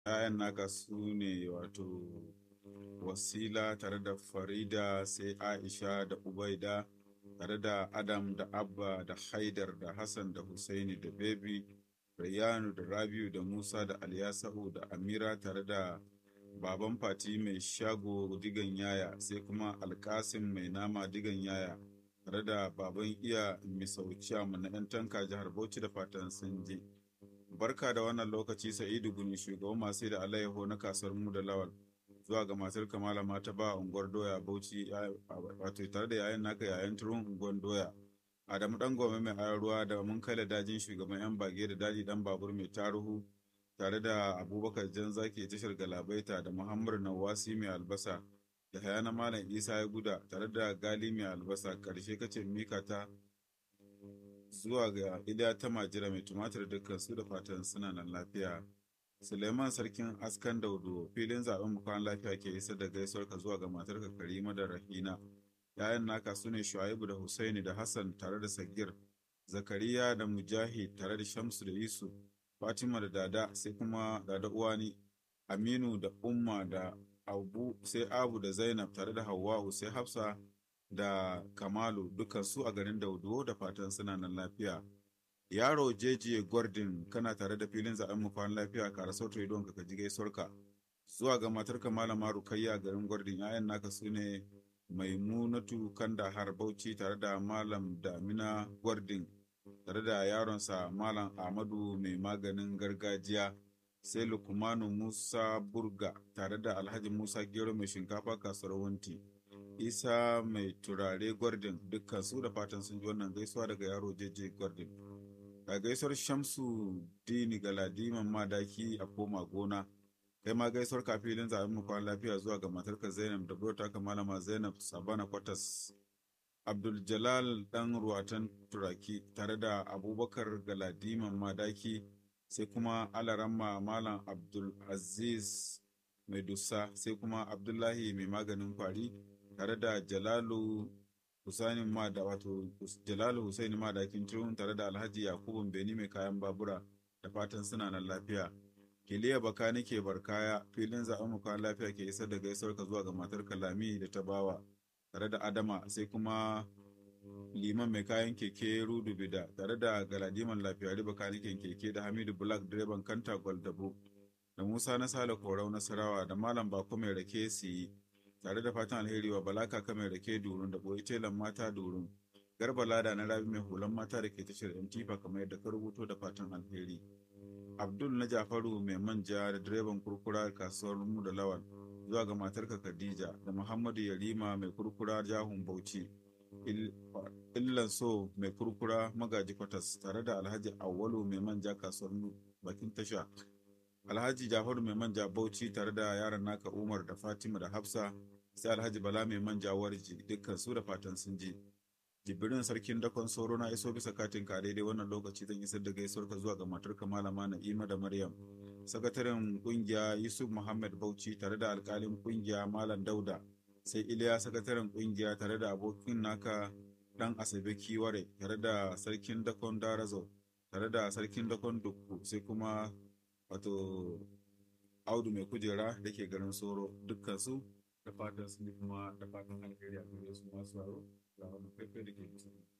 'ya'yan naka su ne wato wasila tare da farida sai aisha da ubaida tare da adam da abba da haidar da hassan da husaini da bebi rayyanu da rabiu da musa da alyasahu da amira tare da baban fati mai shago digan yaya sai kuma alkasim mai nama digan yaya tare da baban iya misauciya na 'yan tanka jihar bauchi da fatan sun je barka da wannan lokaci sa'idu guni shugaban masu da alayyaho na kasuwar mu da lawal zuwa ga matar kamala mata ba unguwar doya bauchi wato tare da yayan naka yayan turun unguwar doya adamu dan gome mai ayar ruwa da mun kai da dajin shugaban yan bage da daji dan babur mai taruhu tare da abubakar jan zaki tashar galabaita da muhammadu nawasi mai albasa da hayana malam isa ya guda tare da gali mai albasa karshe kace mika ta zuwa ga iliya ta majira mai tumatir dukkan su da fatan suna nan lafiya suleiman sarkin askan daudo filin zaben bukan lafiya ke isa da gaisuwar ka zuwa ga matarka karima da rahina yayan naka su ne shu'aibu da husaini da hassan tare da sagir zakariya da mujahid tare da shamsu da yusuf fatima da dada sai kuma dada uwani aminu da umma da abu sai abu da zainab tare da hawwa'u sai hafsa da kamalu dukan su a garin daudo da fatan suna nan lafiya yaro jeje gordon kana tare da filin zaben mu kwan lafiya ka rasa to idon ka ji gaisuwarka zuwa ga matarka malama rukayya garin gordon yayan naka su ne maimunatu kanda har bauchi tare da malam damina gordon tare da yaronsa malam ahmadu mai maganin gargajiya sai lukumanu musa burga tare da alhaji musa gero mai shinkafa kasuwar wanti isa mai turare gordon dukkan su da fatan sun ji wannan gaisuwa daga yaro jeje gordon ga gaisuwar shamsu dini galadiman madaki a koma gona kai ma gaisuwar kafilin zaben mu kwan lafiya zuwa ga matarka zainab da burota ka malama zainab sabana kwatas abdul jalal dan ruwatan turaki tare da abubakar galadiman madaki sai kuma alaramma malam abdul aziz mai dusa sai kuma abdullahi mai maganin kwari tare da jalalu Husaini ma da wato Jalalu Husaini ma da turun tare da Alhaji Yakubu Beni mai kayan babura da fatan suna nan lafiya. Kiliya baka nake barkaya filin zaɓen mu kayan lafiya ke isar da gaisuwar ka zuwa ga matar Kalami da ta bawa tare da Adama sai kuma liman mai kayan keke Rudu Bida tare da Galadiman lafiyari bakanikin keke da Hamidu Black direban Kanta Gwaldabo da Musa na Sale Korau Nasarawa da Malam Bako mai rake siyi tare da fatan alheri wa bala kaka mai rake durun da boye telan mata durun garba lada na rabi mai hulan mata da ke tashar tifa kamar yadda ka rubuto da fatan alheri abdul na jafaru mai manja da direban kurkura kasuwar mu da lawal zuwa ga matarka khadija da muhammadu yarima mai kurkura jahun bauchi illan so mai kurkura magaji kwatas tare da alhaji awwalu mai manja kasuwar bakin tasha alhaji jafaru mai manja bauchi tare da yaran naka umar da fatima da hafsa sai alhaji bala mai manja warji dukkan su da fatan sun ji jibirin sarkin dakon sauro na iso bisa katin ka daidai wannan lokaci zan isar da gaisuwar ka zuwa ga matarka malama na'ima da maryam sakataren kungiya yusuf muhammad bauchi tare da alkalin kungiya malam dauda sai iliya sakataren kungiya tare da abokin naka dan asabe kiware tare da sarkin dakon darazo tare da sarkin dakon dukku sai kuma wato audu mai kujera da ke garin soro dukkan su da fatan sun kuma da fatan alheri a gare su masu yaro ga wani faifai da ke bisa